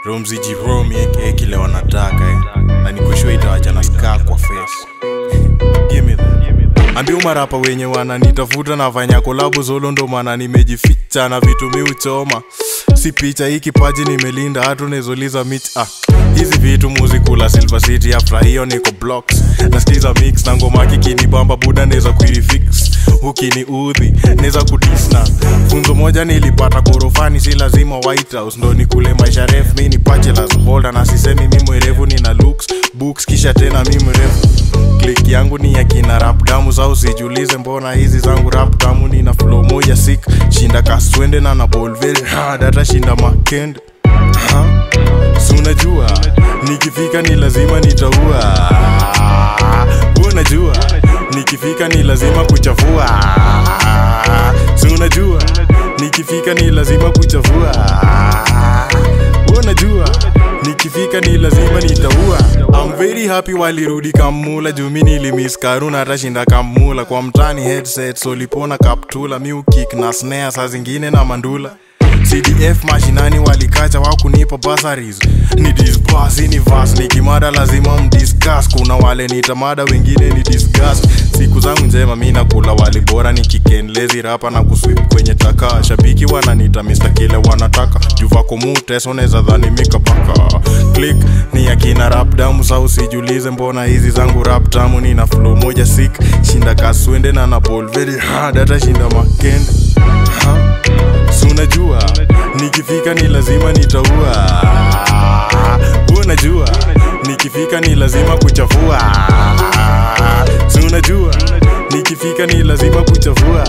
romzi jiromi eke kile wanataka eh. na nikushua itawachana skaa kwa face Give me that. ambia marapa wenye wananitafuta nafanya kolabu zolo ndo maana nimejificha na vitu mi uchoma si picha hii kipaji nimelinda hatu nezoliza mich ah. hizi vitu muzikula silver city after hiyo niko blocks nasikiza mix na ngoma kikinibamba buda neza kuirifix ukini udhi neza kudisna funzo moja nilipata korofani si lazima white house ndo nikule maisha ref mi ni bachelors holder na sisemi mi mwerevu nina looks books kisha tena mi mrefu klik yangu ni ya kina rap damu za usijulize mbona hizi zangu rap damu nina flow moja sik shinda kaswende na na bolveri data shinda makende Ha? si unajua nikifika ni lazima nitaua unajua nikifika ni lazima kuchafua si unajua nikifika ni lazima kuchafua unajua nikifika ni lazima nitaua I'm very happy walirudi kamula jumi nilimis karuna hatashinda kamula kwa mtani headset solipona kaptula miukik na snare saa zingine na mandula cdf mashinani walikacha wakunipa basaris ni disbas ni vas nikimada lazima mdiscuss kuna wale nitamada wengine ni discuss siku zangu njema mi nakula wali bora nikikenlezi rapa na kuswip kwenye taka shabiki wananita mr kile wanataka juvako muteso neza dhani mikapaka click ni akina rap damu sa usijulize mbona hizi zangu rap tamu nina flow moja sik shinda kaswende na na bolveri data shinda makende ha? si unajua nikifika ni lazima nitaua unajua nikifika ni lazima kuchafua si unajua nikifika ni lazima kuchafua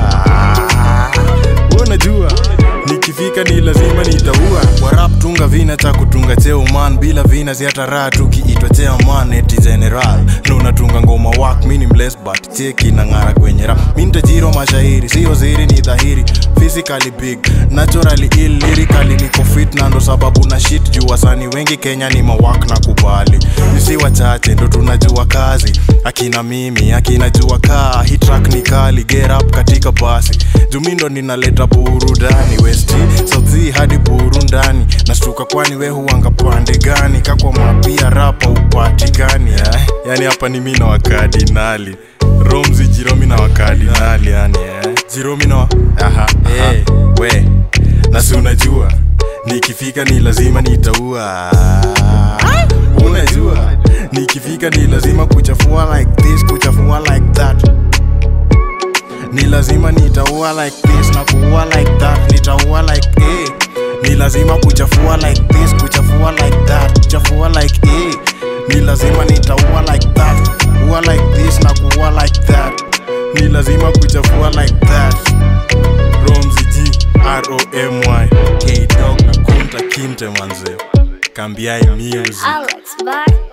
unajua nikifika ni lazima nitaua warap tunga vina cha kutunga cheo man bila vina ziata raha tukiitwa cheo man eti general na unatunga ngoma wak mini mles but cheki na ng'ara kwenye rap mi nitajiro mashairi sio ziri ni dhahiri physically big naturally ill lyrically niko fit na ndo sababu na shit juu wasani wengi kenya ni mawak na kubali nisi wachache ndo tunajua kazi akina mimi akina jua kaa hii track ni kali get up katika basi jumi ndo ninaleta burudani westi sauthi hadi burundani nastuka kwani we huanga pande gani kakwa mapia rapa upatikani eh? yani hapa ni mi na wakardinali romzi jiromi na wakardinali yani eh? jiromi na wa... aha, hey, we nasi unajua nikifika ni lazima nitaua unajua nikifika ni lazima kuchafua like this kuchafua like that ni lazima nitaua like this na kuua like that nitaua like eh. ni lazima kuchafua like this kuchafua like that kuchafua like eh. ni lazima nitaua like that ua like this na kuua like that ni lazima kuchafua like that romzi g romy kdog na kunta kinte manzeo kambiai music Alex, bye.